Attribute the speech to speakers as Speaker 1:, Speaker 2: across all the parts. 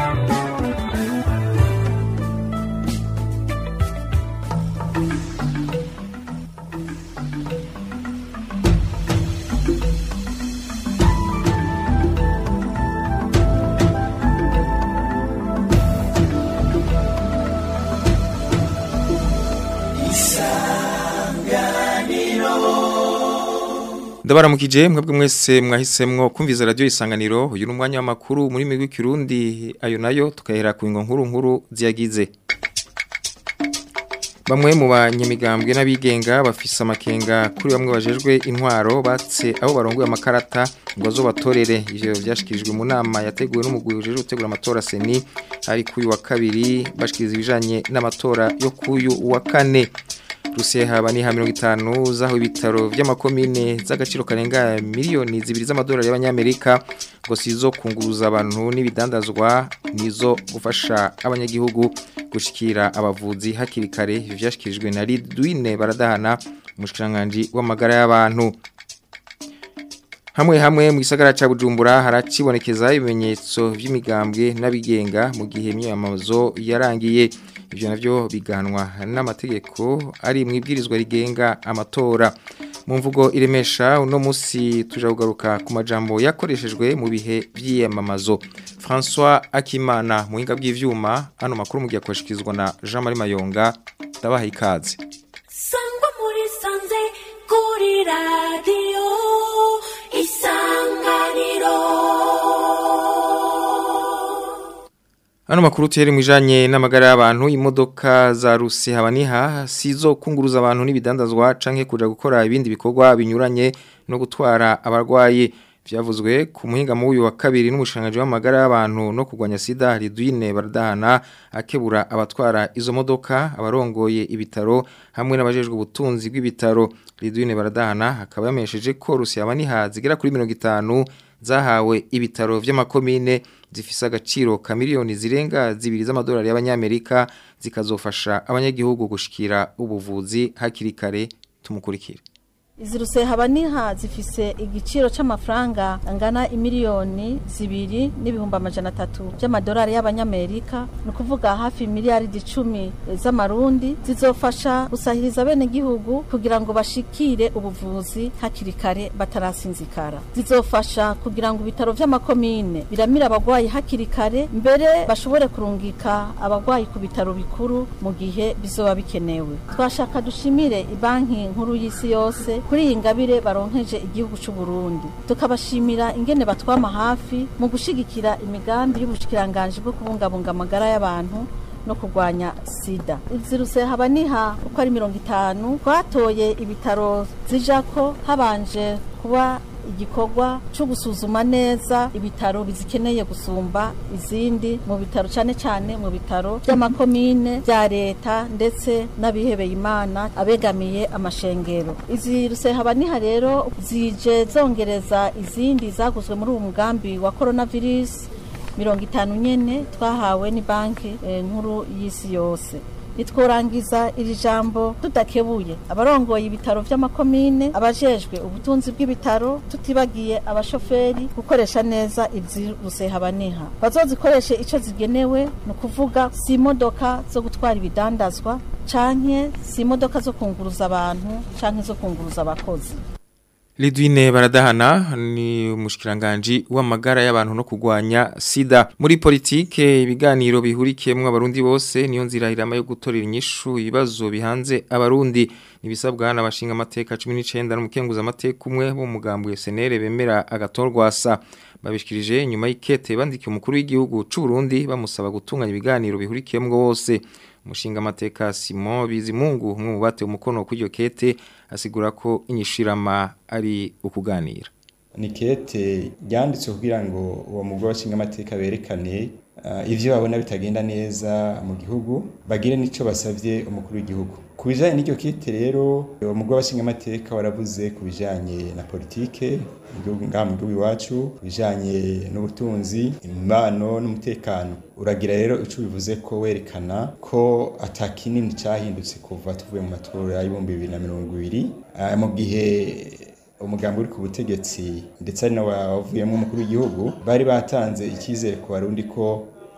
Speaker 1: ndabaramukije mwebwe mwese mwahisemwo kumviza radio isanganiro uyu ni umwanya w'amakuru muri migwi kirundi ayo nayo tukahera ku ngo nkuru nkuru ziyagize bamwe mu banyamigambwe n'abigenga bafise amakenga kuri bamwe bajejwe intwaro batse abo barongoye amakarata ngo zo batorere ivyo vyashikirijwe mu nama yateguwe n'umugwi ujejwe gutegura amatora seni ari kuyu wa kabiri bashikiriza ibijanye n'amatora yo kuyu wa kane Ruseha bani ha 50 zaho ibitaro vy'amakomine z'agaciro karenga miliyoni zibiri z'amadolari y'abanyamerika ngo sizo kunguruza abantu n'ibidandazwa nizo gufasha abanyagihugu gushikira abavuzi hakiri kare vyashikirijwe na Lidwine baradahana umushikiranganje w'amagara y'abantu Hamwe hamwe mu gisagara ca Bujumbura haracibonekeza ibimenyetso vy'imigambwe n'abigenga mu gihe imyamazo yarangiye ivyo navyo biganwa n'amategeko ari mu ibwirizwa rigenga amatora mu mvugo iremesha uno musi tuja kugaruka ku majambo yakoreshejwe mu bihe vy'iyamamazo François Akimana mu hinga bw'ivyuma hano makuru mu gihe kwashikizwa na Jean Marie Mayonga ndabaha ikaze
Speaker 2: Sangwa muri sanze kuri radio isanganiro
Speaker 1: Ano makuru tiyeri mwijanye n'amagara y'abantu imodoka za Rusi habaniha sizo kunguruza abantu n'ibidandazwa canke kuja gukora ibindi bikorwa binyuranye no gutwara abarwayi vyavuzwe ku muhinga mu uyu wa kabiri n'umushanganje w'amagara y'abantu no kugwanya sida Ridwine Bardahana akebura abatwara izo modoka abarongoye ibitaro hamwe n'abajejwe ubutunzi bw'ibitaro Ridwine Bardahana akaba yamesheje ko Rusi habaniha zigera kuri 50 zahawe ibitaro vy'amakomine zifise agaciro ka miliyoni zirenga zibiri z'amadolari y'abanyamerika zikazofasha abanyagihugu gushikira ubuvuzi hakiri kare tumukurikire
Speaker 3: Izi ruseha niha zifise igiciro c'amafaranga angana imiliyoni zibiri n'ibihumbi amajana atatu by'amadolari y'abanyamerika ni ukuvuga hafi miliyaridi icumi z'amarundi zizofasha gusahiriza bene gihugu kugira ngo bashikire ubuvuzi hakiri kare batarasinzikara zizofasha kugira ngo ibitaro vy'amakomine biramira abagwayi hakiri kare mbere bashobore kurungika abagwayi ku bitaro bikuru mu gihe bizoba bikenewe twashaka dushimire ibanki nkuru y'isi yose kuri iyi ngabire baronkeje igihugu cy'u Burundi tukabashimira ingene batwama hafi mu gushigikira imigambi y'ubushikiranganje bwo kubungabunga amagara y'abantu no kurwanya sida izi ruseha niha uko ari mirongo itanu twatoye ibitaro zijako habanje kuba igikorwa cyo gusuzuma neza ibitaro bizikeneye gusumba izindi mu bitaro cyane cyane mu bitaro by'amakomine bya leta ndetse n'abihebeye imana abegamiye amashengero izi ruseha niha rero zije zongereza izindi zaguzwe muri uwo mugambi wa coronavirus mirongo itanu nyene twahawe ni banki eh, nkuru y'isi yose nitworangiza iri jambo tudakebuye abarongoye ibitaro vy'amakomine abajejwe ubutunzi bw'ibitaro tutibagiye abashoferi gukoresha neza izi rusehabaniha bazozikoreshe ico zigenewe ni ukuvuga si imodoka zo gutwara ibidandazwa canke si imodoka zo kunguruza abantu canke zo kunguruza abakozi
Speaker 1: Lidwine baradahana ni umushikiranganje w'amagara y'abantu no kugwanya sida muri politike ibiganiro bihurikiyemwe abarundi bose niyo nzira irama yo gutorera inyishu ibibazo bihanze abarundi nibisabwa n'abashinga amateka 19 n'umukenguza amateka umwe bo mugambwe SNL bemera agatorwasa babishikirije nyuma y'ikete bandikiye umukuru w'igihugu c'u Burundi bamusaba gutunganya ibiganiro bihurikiyemwe bose umushinga amateka Simon Bizimungu umwe mu bate umukono kuri iyo kete asigura ko inyishirama ari ukuganira
Speaker 4: ni kete ryanditswe kugira ngo uwo mugore washinga amateka berekane uh, ivyo babona bitagenda neza mu gihugu bagire nico basavye umukuru w'igihugu ku bijanye n'iryo kete rero uwo mugore washinga amateka waravuze ku bijanye na politike ngaha mu gihugu iwacu ku bijanye n'ubutunzi imibano n'umutekano uragira rero ico bivuze ko werekana ko ata kinini cahindutse kuva tuvuye mu matora y'ibihumbi bibiri na mirongo ibiri uh, mu gihe umugambi uri ku butegetsi ndetse ari nawe wavuyemo umukuru w'igihugu bari batanze icyizere ku barundi ko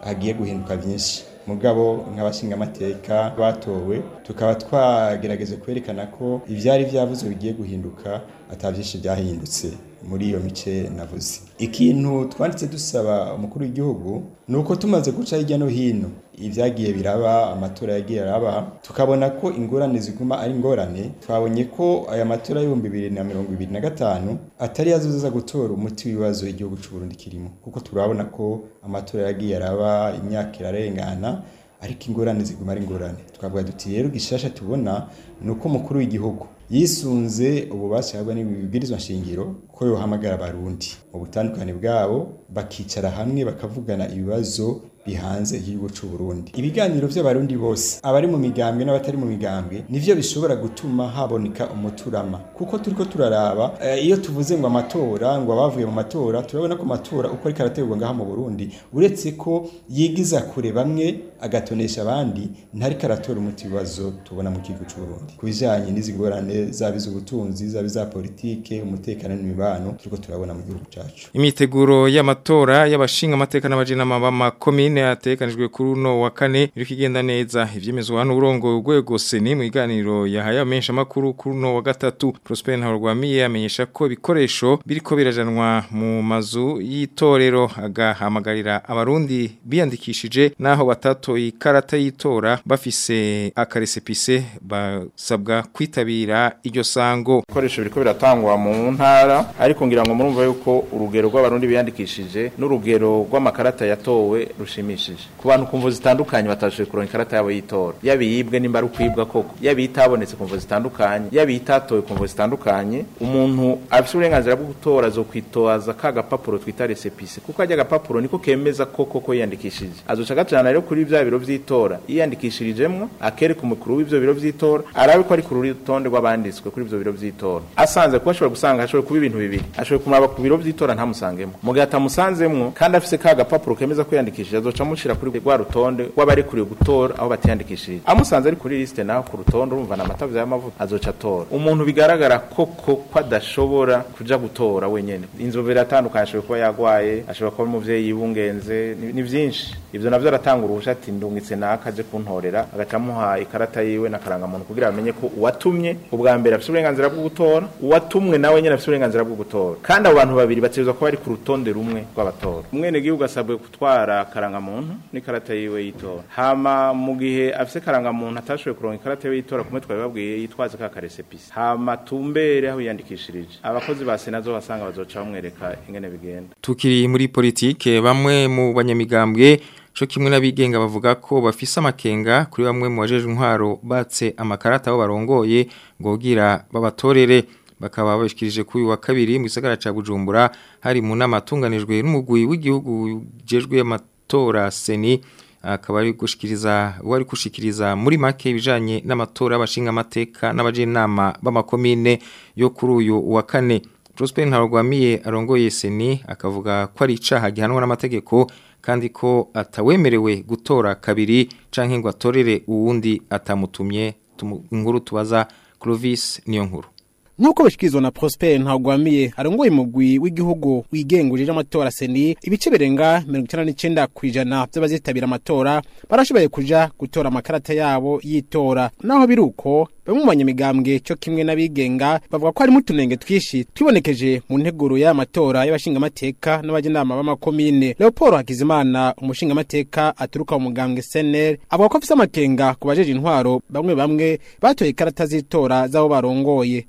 Speaker 4: hagiye guhinduka byinshi mugabo nk'abashingamateka batowe tukaba twagerageje kwerekana ko ivyari vyavuze bigiye guhinduka atavyinshi byahindutse muri iyo mice navuze ikintu twanditse dusaba umukuru w'igihugu ni uko tumaze guca hirya no hino ibyagiye biraba amatora yagiye araba tukabona ko ingorane ziguma ari ingorane twabonye ko aya matora y'ibihumbi bibiri na mirongo ibiri na gatanu atari yazoza gutora umuti w'ibibazo igihugu cy'u Burundi kirimo kuko turabona ko amatora yagiye araba imyaka irarengana ariko ingorane ziguma ari ingorane twavuga duti rero gishasha tubona ni uko umukuru w'igihugu yisunze ububasha yahabwa n'ibibwirizwa nshingiro ko yohamagara abarundi mu butandukane bwabo bakicara hamwe bakavugana ibibazo bihanze igihugu cy'u Burundi ibiganiro by'abarundi bose abari mu migambwe n'abatari mu migambwe nivyo bishobora gutuma haboneka umuturama kuko turiko turaraba eh, iyo tuvuze ngo amatora ngo abavuye mu matora turabona ko amatora uko ariko arategurwa ngaha mu Burundi uretse ko yigiza kure bamwe agatonesha abandi ntariko aratora umuti bibazo tubona mu gihugu cy'u Burundi kubijanye n'izi ngorane zaba iz'ubutunzi zaba iza politike umutekano n'imibano turiko turabona mu gihugu cacu
Speaker 1: Imiteguro y'amatora y'abashinga amateka n'abajinama b'amakomine yatekanijwe kuri uno wa kane iriko igenda neza ivyemezwa hano urongo urwego seni mu iganiro yahaye amenshi amakuru kuri uno wa gatatu Prosper Ntarwamiye amenyesha ko ibikoresho biriko birajanwa mu mazu y'itorero agahamagarira abarundi biyandikishije naho batatoye ikarata y'itora bafise akaresepise basabwa kwitabira iryo sango
Speaker 5: ibikoresho biriko biratangwa mu ntara ariko ngira ngo murumva yuko urugero rw'abarundi biyandikishije n'urugero rw'amakarata yatowe rushimishije ku bantu kumvo zitandukanye batashoboye kuronka ikarata yabo y'itora yaba iyibwe nimba ari ukwibwa koko yaba itabonetse kumvo zitandukanye yaba itatowe kumvo zitandukanye umuntu afite uburenganzira bwo gutora azokwitoza ka gapapuro twita resepise kuko ajya agapapuro niko kemeza koko ko yiyandikishije azoca agacana rero kuri bya biro vy'itora yiyandikishirijemwo akereka umukuru w'ivyo biro vy'itora arabe ko ari ku rutonde rw'abanditswe kuri ivyo biro vy'itora asanze kuba ashobora gusanga ashobora kuba ibintu bibiri ashobora kumuraba ku biro vy'itora ntamusangemo mu gihe atamusanzemwo kandi afise ka gapapuro kemeza ko yiyandikishije azoca amushira kuri rwa rutonde rw'abarekuriwe gutora aho batiyandikishije amusanze ari kuri liste naho ku rutonde urumva na amatavu y'amavuta azoca atora umuntu bigaragara koko ko adashobora kuja gutora wenyene inzobere atandukanye ashobora kuba yagwaye ashobora kuba umuvyeyi yibungenze ni ni vyinshi ivyo navyo aratanga uruhusha ati ndungitse naka aje kuntorera agaca amuha ikarata yiwe n'akarangamuntu kugira bamenye ko uwatumye ubwa mbere afise uburenganzira bwo gutora uwatumwe nawe nyene afise uburenganzira bwo gutora kandi abo bantu babiri bategerezwa kuba bari ku rutonde rumwe rw'abatora umwenegihugu asabwe gutwara akarangamuntu n'ikarata yiwe y'itora hama mu gihe afise akarangamuntu atashoboye kuronka ikarata yiwe y'itora kumwe twabibabwiye yitwaze ka karesepisi hama tumbere aho yiyandikishirije abakozi ba sena zo basanga bazoca bamwereka ingene bigenda
Speaker 1: Tukiri muri politike bamwe mu banyamigambwe co kimwe n'abigenga bavuga ko bafise amakenga kuri bamwe mu bajeje intwaro batse amakarata aho barongoye ngogira babatorere bakaba babishikirije kuri uyu wa kabiri mu gisagara ca Bujumbura hari mu nama atunganijwe n'umugwi w'igihugu jejwe amatora seni akaba ari gushikiriza wari gushikiriza muri make ibijanye n'amatora y'abashinga amateka n'abajenama b'amakomine yo kuri uyu wa kane Prosper Ntarwamiye arongoye seni akavuga ko ari icaha gihanwa n'amategeko kandi ko atawemerewe gutora kabiri canke ngo atorere uwundi atamutumye Tumu- inkuru tubaza Clovis niyo nkuru
Speaker 6: Nuko bashikizwa na Prosper Ntagwamiye arongoye mugwi w'igihugu wigengurije amatora seni ibice birenga 99 kwijana by'abazitabira amatora barashoboye kuja gutora amakarata yabo yitora naho biruko bamwe mu banyamigambwe cyo kimwe n'abigenga bavuga ko harimo utunenge twishi twibonekeje mu nteguro y'amatora y'abashingamateka n'abajenama b'amakomine Leopold Hakizimana umushingamateka aturuka mu mugambwe SNL avuga ko afise amakenga ku bajeje intwaro bamwe bamwe batoye ikarata z'itora z'abo barongoye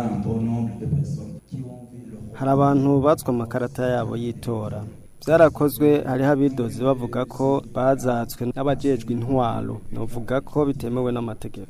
Speaker 7: hari abantu batswe amakarata yabo y'itora byarakozwe hariho abidozi bavuga ko bazatswe n'abajejwe intwaro novuga ko bitemewe n'amategeko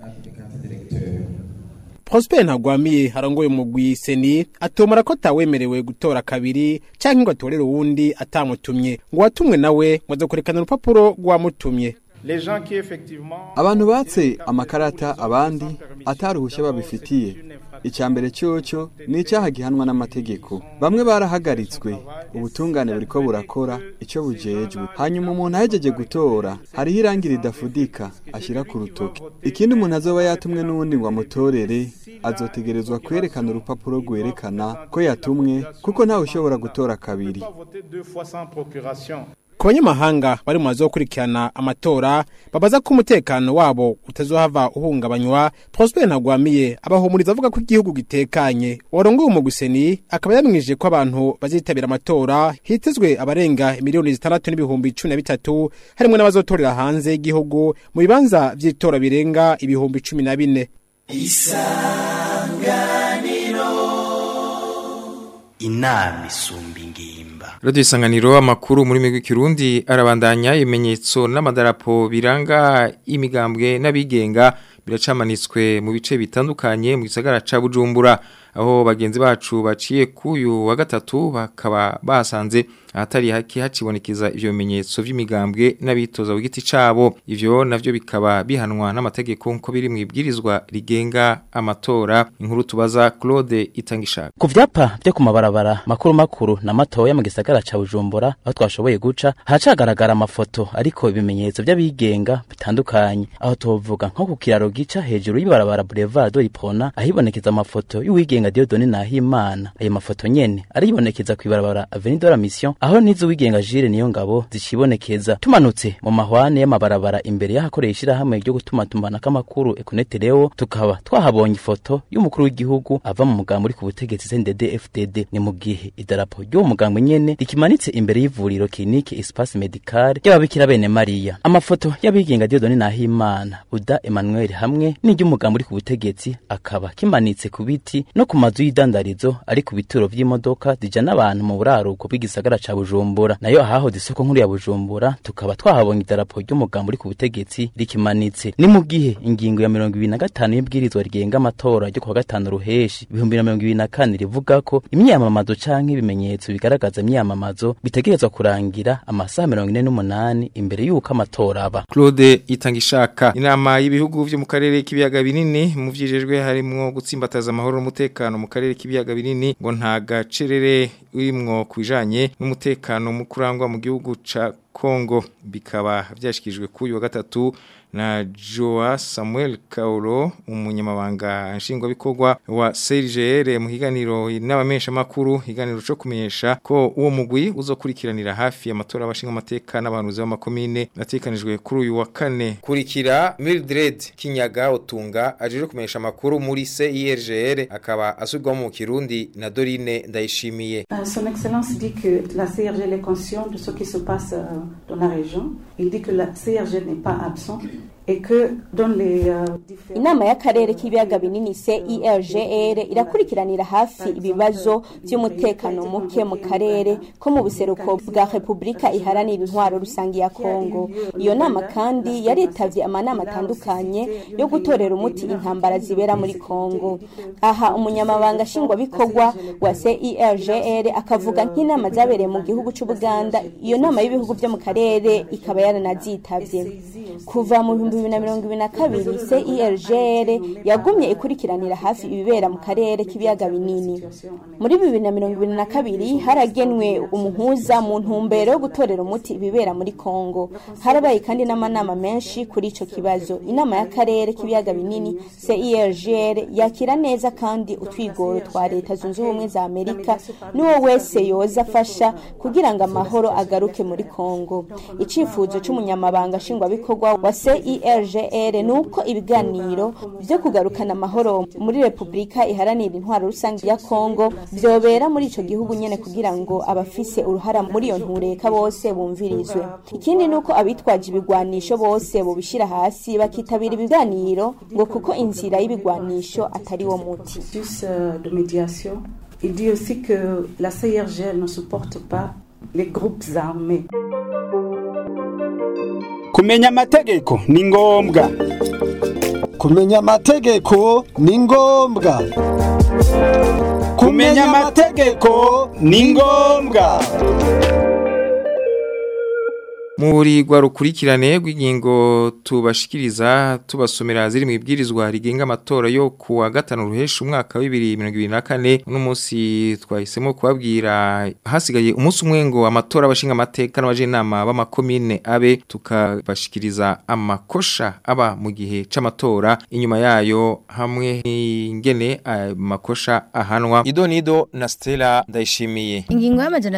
Speaker 6: Prosper Ntagwamiye arongoye umugwi seni atomora ko atawemerewe gutora kabiri canke ngo atorere uwundi atamutumye ngo watumwe nawe ngo aza kurekana urupapuro rwamutumye
Speaker 5: les gens qui effectivement
Speaker 8: abantu batse amakarata abandi ataruhushya babifitiye icya mbere cyoco ni icyaha gihanwa n'amategeko bamwe barahagaritswe ubutungane buriko burakora icyo bujejwe hanyuma umuntu ahejeje gutora hariho irangi ridafudika ashyira ku rutoki ikindi umuntu azoba yatumwe n'uwundi ngo amutorere azotegerezwa kwerekana urupapuro rwerekana ko yatumwe kuko ntawe ushobora gutora kabiri
Speaker 5: voter deux fois sans procuration
Speaker 6: ku banyamahanga bari mu mazu yo gukurikirana amatora babaza ko umutekano wabo utazohava uhungabanywa Prosper Ntagwamiye abahumuriza avuga ko igihugu gitekanye warongoye umuguseni akaba yamwije ko abantu bazitabira amatora hitezwe abarenga miliyoni zitandatu n'ibihumbi cumi na bitatu harimwo n'abazotorera hanze y'igihugu mu bibanza vy'itora birenga ibihumbi cumi na bine
Speaker 9: inama isumba ingimba
Speaker 1: Radio Isanganiro amakuru muri migwi kirundi arabandanya ibimenyetso n'amadarapo biranga imigambwe n'abigenga biracamanitswe mu bice bitandukanye mu gisagara ca Bujumbura aho bagenzi bacu baciye kuyu wa gatatu bakaba basanze ahatari haki hacibonekeza ivyo bimenyetso vy'imigambwe n'abitoza w'igiti cabo ivyo navyo bikaba bihanwa n'amategeko nko biri mu ibwirizwa rigenga amatora inkuru tubaza Claude Itangishaka
Speaker 10: ku vyapa vyo ku mabarabara makuru makuru na matoya mu gisagara ca Bujumbura aho twashoboye guca hacagaragara amafoto ariko ibimenyetso vy'abigenga bitandukanye aho tuvuga nko ku kiraro gica hejuru y'ibarabara Boulevard Ipona ahibonekeza amafoto y'uwigenga Dieudonne Nahimana ayo mafoto nyene aribonekeza ku ibarabara Avenue de la Mission aho nizo wigenga Jire niyo ngabo zicibonekeza tumanutse mu mahwane y'amabarabara imbere y'ahakoresha hamwe ryo gutuma tumbana k'amakuru Econete Leo tukaba twahabonye ifoto y'umukuru w'igihugu ava mu mugambo uri ku butegetsi CNDD FDD ni mu gihe idarapo ry'uwo mugambo nyene rikimanitse imbere y'ivuriro clinique Espace Medical y'ababikira bene Maria amafoto y'abigenga Dieudonne Nahimana Uda Emmanuel hamwe n'iry'umugambo uri ku butegetsi akaba kimanitse ku biti no ku mazu y'idandarizo ari ku bituro vy'imodoka zijana abantu mu buraruko bw'igisagara ca Bujumbura nayo ahahoze isoko nkuru ya Bujumbura tukaba twahabonye idarapo ry'umugambo uri ku butegetsi rikimanitse ni mu gihe ingingo ya mirongo ibiri na gatanu y'ibwirizwa rigenga amatora ryo kuwa gatanu ruheshi ibihumbi na mirongo ibiri na kane rivuga ko imyamamazo canke ibimenyetso bigaragaza imyamamazo bitegerezwa kurangira amasaha mirongo ine n'umunani imbere y'uko amatora aba
Speaker 1: Claude Itangishaka inama y'ibihugu vyo mu karere k'ibiyaga binini mu vyijejwe harimwo gutsimbataza amahoro n'umutekano mu karere k'ibiyaga binini ngo nta gacerere urimwo kwijanye n'umutekano mu kurangwa mu gihugu ca Kongo bikaba vyashikijwe kuri wa gatatu na Joa Samuel Kauro umunyamabanga nshingwabikorwa wa CRGR mu higaniro n'abamesha makuru higaniro cyo kumenyesha ko uwo mugwi uzokurikiranira hafi amatora abashinga amateka n'abahanuzi b'amakomine natekanijwe kuri uyu wa kane kurikira Mildred Kinyaga Otunga ajeje kumenyesha makuru muri CIRGR akaba asubirwamo mu Kirundi na Dorine Ndayishimiye
Speaker 11: Euh, Son Excellence dit que la CRG est consciente de ce qui se passe euh, dans la région. Il dit que la CRG n'est pas absente et que dans les euh, différents...
Speaker 12: inama y'akarere k'ibiyaga binini CIRGR irakurikiranira hafi ibibazo by'umutekano muke mu karere ko mu buseruko bwa Repubulika iharanira intwaro rusangi ya Kongo iyo nama kandi yaritavye amanama atandukanye yo gutorera umuti intambara zibera muri Kongo aha umunyamabanga nshingwabikorwa wa CIRGR akavuga nk'inama zabereye mu gihugu c'Ubuganda iyo nama y'ibihugu byo mu karere ikaba yaranazitavye kuva mu bihumbi bibiri na mirongo ibiri na kabiri CIRGR yagumye ikurikiranira hafi ibibera mu karere k'ibiyaga binini muri bibiri na mirongo ibiri na kabiri haragenwe umuhuza mu ntumbero yo gutorera umuti ibibera muri Kongo harabaye kandi n'amanama menshi kuri ico kibazo inama y'akarere k'ibiyaga binini CIRGR yakira neza kandi utwigoro twa leta zunze ubumwe za Amerika n'uwo wese yoza afasha kugira ngo amahoro agaruke muri Kongo icifuzo c'umunyamabanga nshingwabikorwa wa CIRGR nuko ibiganiro byo kugarukana amahoro muri Republika iharanira intwaro rusange ya Kongo byobera muri ico gihugu nyene kugira ngo abafise uruhara muri iyo ntureka bose bumvirizwe ikindi nuko abitwaje ibigwanisho bose bobishira hasi bakitabira ibiganiro ngo kuko inzira y'ibigwanisho atari wo muti
Speaker 11: processus euh, de médiation. Il dit aussi que la CIRG ne supporte pas les groupes armés.
Speaker 13: kumenya amategeko ni ngombwa
Speaker 14: kumenya amategeko ni ngombwa
Speaker 13: kumenya amategeko ni ngombwa
Speaker 1: muri rwa rukurikirane rw'ingingo tubashikiriza tubasomera ziri mu ibwirizwa rigenga amatora yo ku wa gatanu ruhesha umwaka wa 2024 uno munsi twahisemo kubabwira hasigaye umunsi umwe ngo amatora abashinga amateka n'abajenama b'amakomine abe tukabashikiriza amakosha aba mu gihe c'amatora inyuma yayo hamwe n'ingene amakosha ahanwa idonido na Stella ndayishimiye
Speaker 15: Ingingo y'amajana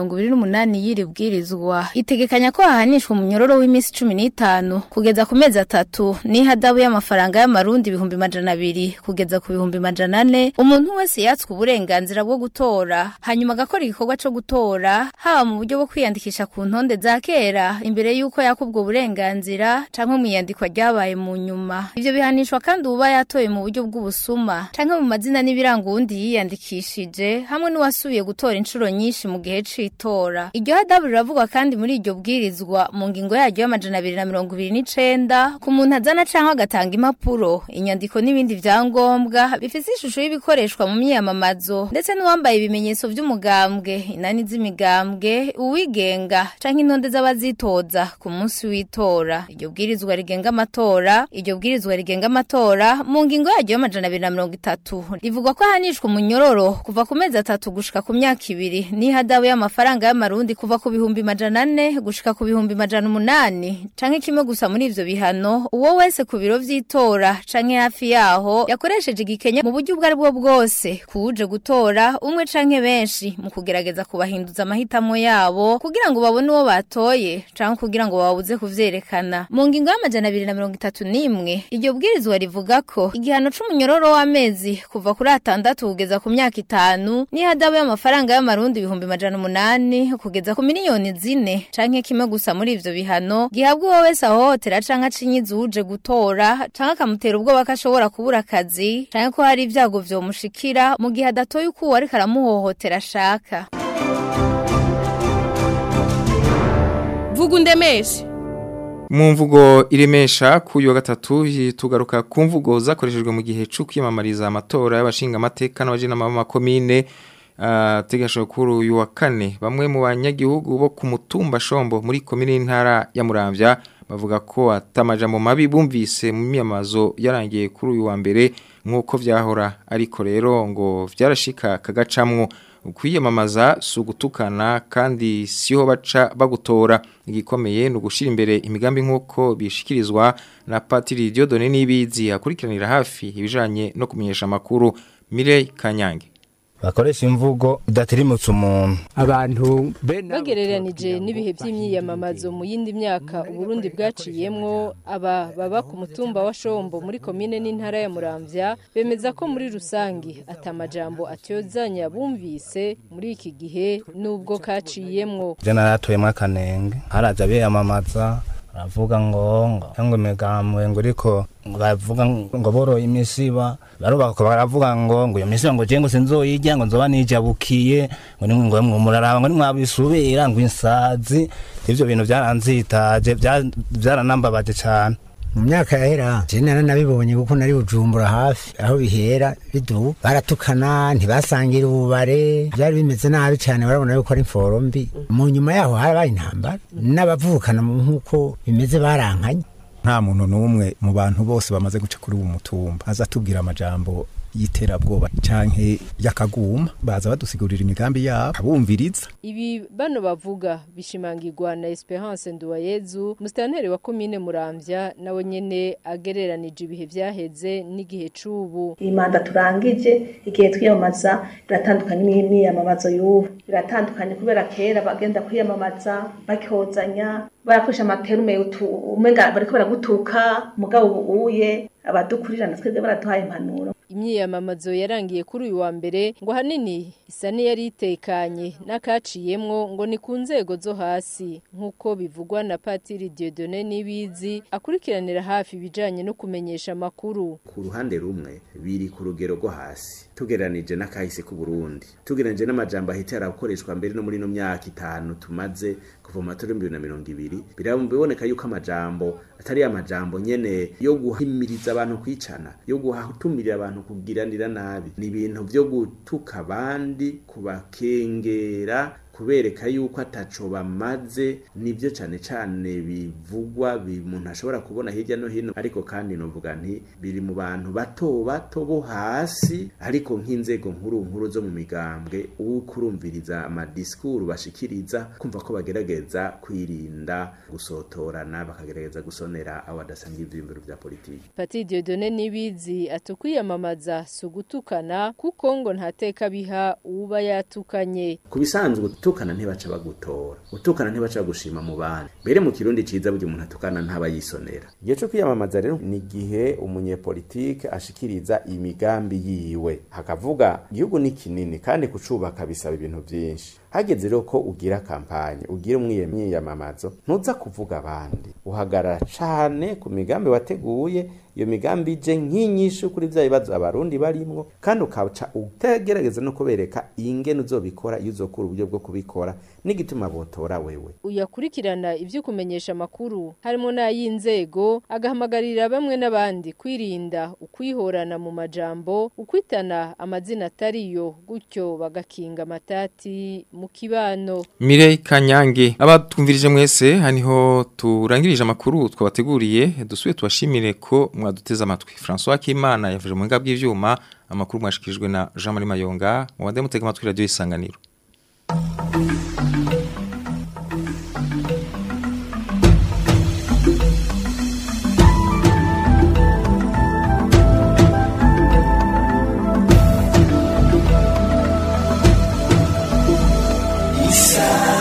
Speaker 15: 228 y'iri bwirizwa itegekanya ko hahanishwa umunyororo w'iminsi 15 kugeza ku mezi atatu n'ihadabu y'amafaranga y'amarundi ibihumbi majana abiri kugeza ku bihumbi majana ane umuntu wese yatswe uburenganzira bwo gutora hanyuma agakora igikorwa co gutora haba mu buryo bwo kwiyandikisha ku ntonde za kera imbere y'uko yakubwa uburenganzira canke mu iyandikwa ryabaye mu nyuma ivyo bihanishwa kandi uba yatoye mu buryo bw'ubusuma canke mu mazina n'ibiranga uwundi yiyandikishije hamwe n'uwasubiye gutora inshuro nyinshi mu gihe c'itora iryo hadabu riravugwa kandi muri iryo bwirizwa mu ngingo yaryo y'amajana abiri na mirongo ibiri n'icenda ku muntu azana canke agatanga impapuro inyandiko n'ibindi vyangombwa bifise ishusho y'ibikoreshwa mu myiyamamazo ndetse n'uwambaye ibimenyetso vy'umugambwe inani z'imigambwe uwigenga canke intonde z'abazitoza ku munsi w'itora iryo bwirizwa rigenga amatora iryo bwirizwa rigenga amatora mu ngingo yaryo y'amajana abiri na mirongo itatu rivugwa ko ahanishwa umunyororo kuva ku mezi atatu gushika ku myaka ibiri n'ihadabu y'amafaranga y'amarundi kuva ku bihumbi majana ane gushika ku bihumbi majana umunani canke kimwe gusa muri ivyo bihano uwo wese ku biro vy'itora canke hafi yaho yakoresheje igikenya mu buryo ubwo ari bwo bwose kuwuje gutora umwe canke benshi mu kugerageza kubahinduza amahitamo yabo kugira ngo babone uwo batoye canke kugira ngo babuze kuvyerekana mu ngingo y'amajana abiri na mirongo itatu n'imwe iryo bwirizwa rivuga ko igihano c'umunyororo w'amezi kuva kuri atandatu kugeza ku myaka itanu n'ihadabu y'amafaranga y'amarundi ibihumbi majana umunani kugeza ku miliyoni zine canke kimwe gusa muri ivyo bihano gihabwa uwo wese ahohotera canke acinyiza uje gutora canke akamutera ubwoba ko ashobora kubura akazi canke ko hari ibyago vyomushikira mu gihe adatoye uko uwo ariko aramuhohotera ashaka
Speaker 16: vuga undemeshe
Speaker 1: mu mvugo iremesha ku uyu wa gatatu tugaruka ku mvugo zakoreshejwe mu gihe cyo kwiyamamariza amatora y'abashinga amateka n'abajenama b'amakomine tegashobora kuri uyu wa kane bamwe mu banyagihugu bo ku mutumba shombo muri komine y'intara ya muramvya bavuga ko atamajambo mabi bumvise mu myamazo yarangiye kuri uyu wa mbere nk'uko vyahora ariko rero ngo vyarashika kagacamwo kwiyamamaza si ugutukana kandi siho baca bagutora igikomeye ni ugushira imbere imigambi nk'uko bishikirizwa na patiri Diodone n'ibizi akurikiranira hafi ibijanye no kumenyesha amakuru Mirei Kanyange
Speaker 17: bakoresha imvugo udatirimutse umuntu
Speaker 16: abantu bagereranije n'ibihe by'imyiyamamazo mu yindi myaka uburundi bwaciyemwo aba baba ku mutumba wa shombo muri komine n'intara ya muramvya bemeza ko muri rusangi atamajambo atyozanya bumvise muri iki gihe nubwo kaciyemwo
Speaker 17: je naratoyemwo akanenge haraza biyamamaza baravuga ngo ngo imigambwe ngo uriko bavuga ngo boroye imisiba barubaka baravuga ngo ngo iyo misiba ngo je ngo sinzoyirya ngo nzoba nijabukiye ngo ni ngo muraraba ngo nimwabisubira ngo insazi ivyo bintu byaranzitaje byaranambabaje cyane
Speaker 18: mu myaka yahera je nara nabibonye kuko nari bujumbura hafi aho bihera bidu baratukana ntibasangira ububare byari bimeze nabi cyane barabona yuko ari imforo mbi mu nyuma yaho harabaye intambara n'abavukana nk'uko bimeze barankanye
Speaker 19: nta muntu n'umwe mu bantu bose bamaze guca kuri uwo mutumba aza atubwira amajambo y'iterabwoba canke yakaguma baza badusigurira imigambi yabo abumviriza
Speaker 16: ibi bano bavuga bishimangirwa na Esperance Nduwayezu mustanteri wa komine Muramvya nawe nyene agereranije ibihe vyaheze n'igihe cubu
Speaker 20: imanda turangije igihe twiyamamaza biratandukanye n'imyiyamamazo y'ubu biratandukanye kubera kera bagenda kwiyamamaza bakozanya barakoresha amaterume umenga bariko baragutuka mugabo ubuye abadukurirana twebwe baraduhaye impanuro
Speaker 16: imyiyamamazo yarangiye kuri uyu wa mbere ngo hanini isa n'iyari itekanye n'akaciyemwo ngo ni ku nzego zo hasi nk'uko bivugwa na patiri Dieudonne Nibizi akurikiranira hafi ibijanye no kumenyesha amakuru
Speaker 21: ku ruhande rumwe biri ku rugero rwo hasi tugeranije n'akahise ku Burundi tugeranije n'amajambo ahita yarakoreshwa mbere no muri no myaka itanu tumaze kuva mu matora y'ibihumbi bibiri na mirongo ibiri biraboneka yuko amajambo atari amajambo nyene yo guhimiriza abantu kwicana yo gutumirira abantu kugiranira nabi ni ibintu vyo gutuka abandi kubakengera kubereka yuko ataco bamaze nibyo cane cane bivugwa umuntu ashobora kubona hirya no hino ariko kandi novuga nti biri mu bantu bato bato bo hasi ariko nk'inzego nkuru nkuru zo mu migambwe ukurumviriza amadisikuru bashikiriza kumva ko bagerageza kwirinda gusotorana bakagerageza gusonera abo badasanga ivyiyumviro vya politiki
Speaker 16: Pati Dieudonne Nibizi atukwiyamamaza sugutukana kuko ngo ntateka biha uba yatukanye
Speaker 21: kubisanzwe gutukana ntibaca bagutora gutukana ntibaca bagushima mu bandi mbere mu kirundi ciza burya umuntu atukana ntaba yisonera igihe co kwiyamamaza rero ni igihe umunyepolitike ashikiriza imigambi yiwe hakavuga igihugu ni kinini kandi kucubaka bisaba ibintu vyinshi hageze rero ko ugira kampanye ugira umwiyamamazo ntuza kuvuga abandi uhagarara cane ku migambi wateguye iyo migambi ije nk'inyishu kuri vya bibazo abarundi barimwo kandi ukaca utegerageza no kubereka ingene uzobikora iyo uzokura uburyo bwo kubikora n'igituma botora wewe
Speaker 16: uyakurikirana ivyo kumenyesha amakuru harimo n'ay'inzego agahamagarira bamwe n'abandi kwirinda ukwihorana mu majambo ukwitana amazina atariyo gutyo bagakinga amatati mu kibano
Speaker 1: Mirei Kanyange abatwumvirije mwese haniho turangirije amakuru twabateguriye dusuye tubashimire ko mwaduteze amatwi François Kimana yavuze mu ngabwe bw'ivyuma amakuru mwashikirijwe na Jean Marie Mayonga mu bande mutega amatwi radio isanganiro
Speaker 2: Isa